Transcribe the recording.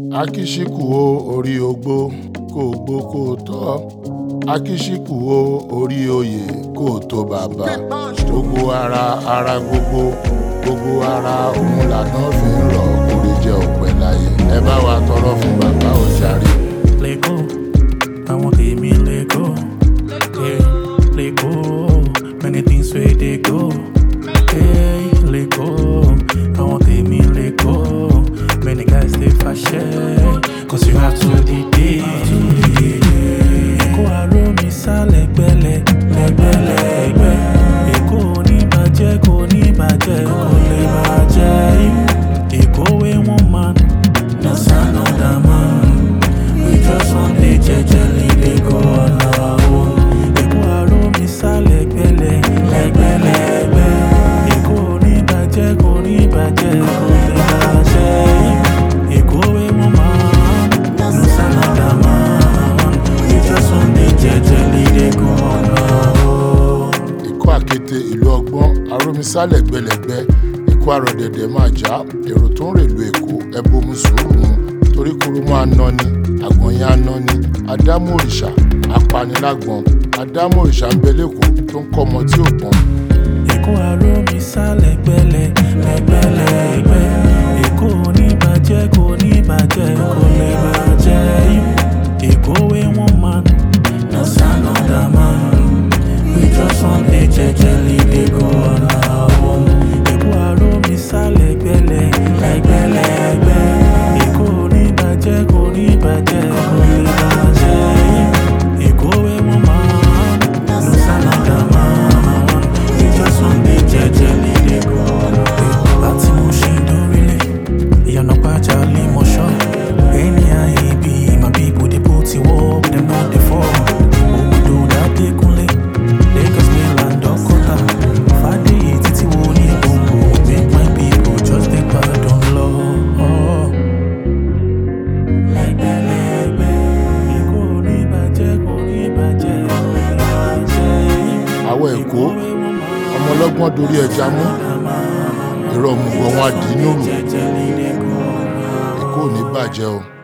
akíṣíkù o orí ogbó kó o gbó kó o tọ́ akíṣíkù o orí oyè kó o tó bàbá gbogbo ara ara gbogbo gbogbo ara òun làná fi ń rọ orí jẹ òpẹ láyé ẹ bá wa tọrọ fún bàbá òjàre. Lego, àwọn tèmi Lego, yeah, Lego, many things wey dey go, hey, Lego, àwọn tèmi Lego, many guys dey fàṣẹ, cause you have to dey dey. Èkó aró mi sá lẹ́gbẹ́lẹ́, lẹ́gbẹ́lẹ́gbẹ́, Èkó oníbàjẹ́ kò ní bàjẹ́, kò lè bàjẹ́. Èkó wey one man, no sign another man. We just want dey jejely dey go on our own. Èkó aró mi sá lẹ́gbẹ́lẹ́, lẹ́gbẹ́lẹ́gbẹ́. Èkó oníbàjẹ́ kò ní bàjẹ́, kò lè bàjẹ́. Èkó wey one man, no sign another man. We just want dey jejely dey go on our own. Èkó àkété ìlú ọgbọ́n arómisálẹ̀ gbẹlẹ̀gbẹ́ Èkó àrọ̀dẹ̀dẹ̀ máa já èrò tó ń rèlú Èkó ẹbomu sùúrù mu torí kúrú máa ná ni àgbọ̀nyẹn á ná ni Adámú òrìṣà apanilágbọ̀n Adámú òrìṣà ń bẹ lẹ́kọ̀ọ́ tó ń kọ́ ọmọ tí ò gbọ́n Èkó aró mi sá lẹ́gbẹ́lẹ́ lẹ́gbẹ́lẹ́gbẹ́ Èkó oníbàjẹ́ kò ní bàjẹ́ kò lè bàjẹ́ Èkó wey one man no sign another man we just wan dey jejely dey go on our own Èkó aró mi sá lẹ́gbẹ́lẹ́ lẹ́gbẹ́lẹ́gbẹ́ Èkó oníbàjẹ́ kò ní bàjẹ́ kò lè bàjẹ́ Èkó wey one man no sign another man we just wan dey jejely dey go on our own. Láti mo ṣe dórílẹ̀, ìyànà pàjá lè mọ̀ ṣọ́. Ẹni ayé bí my people dey put in work, dem no dey fall. Òwòdó dádé kúnlé, Lagos mainland Ọ̀kọ́tà. Fàdéyé títí wo ní gbòǹgbò, make my people just dey pardon lọ. Lẹ́gbẹ̀lẹ́gbẹ̀, Èkó ní bàjẹ́ kò ní bàjẹ́ kò ní bàjẹ́. àwọn Èkó ọmọ ọlọ́gbọ́n dorí ẹja mú ìrọ̀ òmùgọ̀ wọn àdínúrù Èkó ò ní bàjẹ́ o.